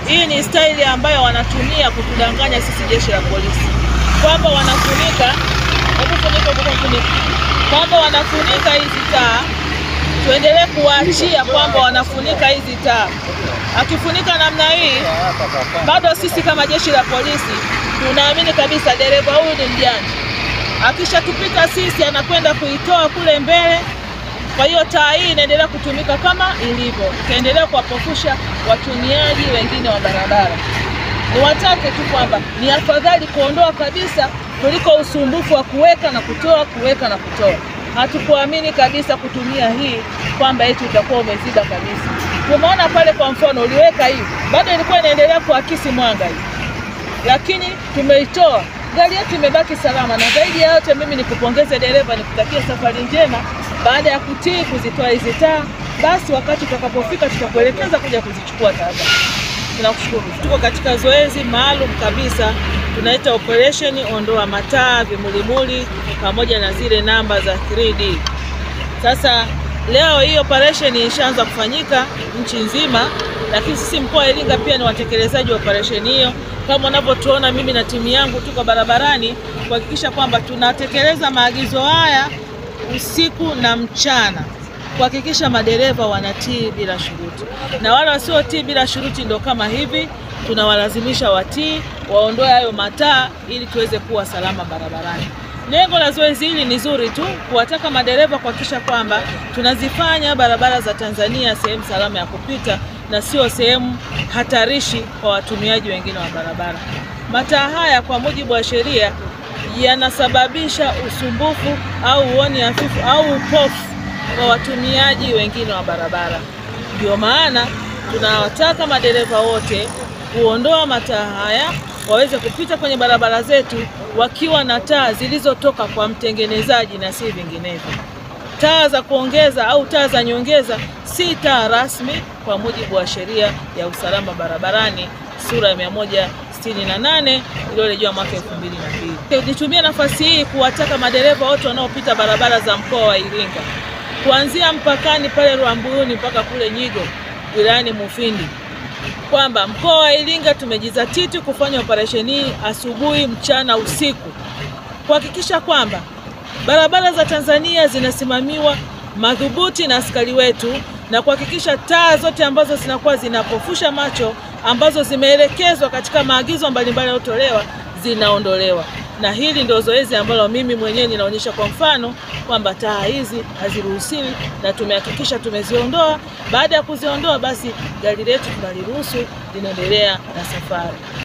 hii ni staili ambayo wanatumia kutudanganya sisi jeshi la polisi kwamba wanafunika, hebu funika, hebu funika, kwamba wanafunika hizi taa tuendelee kuwaachia kwamba wanafunika hizi taa. Akifunika namna hii, bado sisi kama jeshi la polisi tunaamini kabisa dereva huyu ni mjanja. Akishatupita sisi, anakwenda kuitoa kule mbele. Kwa hiyo taa hii inaendelea kutumika kama ilivyo, ikaendelea kuwapofusha watumiaji wengine wa barabara. Ni watake tu kwamba ni afadhali kuondoa kabisa kuliko usumbufu wa kuweka na kutoa, kuweka na kutoa. Hatukuamini kabisa kutumia hii kwamba eti utakuwa umeziba kabisa. Tumeona pale, kwa mfano, uliweka hivi, bado ilikuwa inaendelea kuakisi mwanga hivi, lakini tumeitoa, gari yetu imebaki salama. Na zaidi ya yote, mimi nikupongeze dereva, nikutakia safari njema. Baada ya kutii kuzitoa hizi taa, basi wakati utakapofika tutakuelekeza kuja kuzichukua taa zako. Tunakushukuru. Tuko katika zoezi maalum kabisa tunaita operation ondoa mataa, vimulimuli pamoja na zile namba za 3D. Sasa leo hii operation ishaanza kufanyika nchi nzima, lakini sisi mkoa wa Iringa pia ni watekelezaji wa operation hiyo. Kama unavyotuona mimi na timu yangu tuko barabarani kuhakikisha kwamba tunatekeleza maagizo haya usiku na mchana kuhakikisha madereva wanatii bila shuruti, na wale wasiotii bila shuruti ndo kama hivi, tunawalazimisha watii, waondoe hayo mataa ili tuweze kuwa salama barabarani. Lengo la zoezi hili ni zuri tu, kuwataka madereva kuhakikisha kwamba tunazifanya barabara za Tanzania sehemu salama ya kupita na sio sehemu hatarishi kwa watumiaji wengine wa barabara. Mataa haya kwa mujibu wa sheria yanasababisha usumbufu au uoni hafifu au upofu kwa watumiaji wengine wa barabara. Ndio maana tunawataka madereva wote kuondoa mataa haya waweze kupita kwenye barabara zetu wakiwa na taa zilizotoka kwa mtengenezaji na si vinginevyo. Taa za kuongeza au taa za nyongeza si taa rasmi kwa mujibu wa sheria ya usalama barabarani sura ya 168 iliyorejea mwaka 2002. Nitumie nafasi hii kuwataka madereva wote wanaopita barabara za mkoa wa Iringa kuanzia mpakani pale Rwambuyuni mpaka kule Nyigo wilayani Mufindi kwamba mkoa wa Iringa tumejizatiti kufanya operesheni hii asubuhi, mchana, usiku kuhakikisha kwamba barabara za Tanzania zinasimamiwa madhubuti na askari wetu na kuhakikisha taa zote ambazo zinakuwa zinapofusha macho ambazo zimeelekezwa katika maagizo mbalimbali yanayotolewa zinaondolewa na hili ndio zoezi ambalo mimi mwenyewe ninaonyesha kwa mfano kwamba taa hizi haziruhusiwi na tumehakikisha tumeziondoa. Baada ya kuziondoa, basi gari letu tunaliruhusu linaendelea na safari.